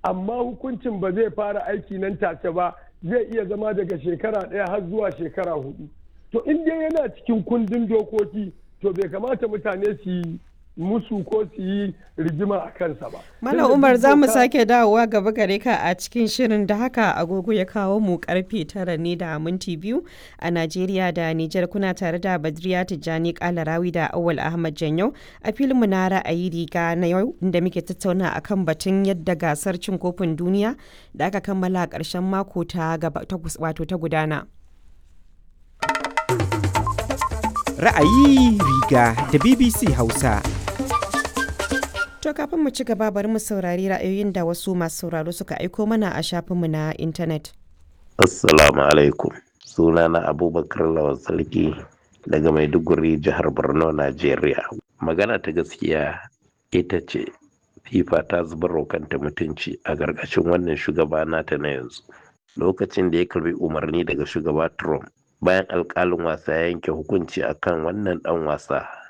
amma hukuncin ba zai fara aiki nan take ba zai iya zama daga shekara ɗaya har zuwa shekara hudu to in dai yana cikin kundin dokoki to bai kamata mutane su yi musu ko su yi rigima a kansa ba. Malam Umar za mu sake dawowa gaba gare ka a cikin shirin da haka agogo ya kawo mu karfe tara ne da minti biyu a Najeriya da Nijar kuna tare da Badriya Tijjani Kalarawi da Awal Ahmad Janyau a filinmu na ra'ayi riga na yau da muke tattauna akan batun yadda gasar cin kofin duniya da aka kammala a ƙarshen mako ta wato ta gudana. Ra'ayi riga da BBC Hausa. To kafin mu ci gaba bari mu saurari ra'ayoyin da wasu masu sauraro suka aiko mana a shafinmu na intanet. Assalamu alaikum. Sunana Abubakar Lawan Sarki daga Maiduguri jihar Borno, Najeriya. Magana ta gaskiya ita ce FIFA ta zubar kanta mutunci a gargashin wannan shugaba nata na yanzu. Lokacin da ya karbi umarni daga shugaba Trump bayan alkalin wasa ya yanke hukunci akan wannan dan wasa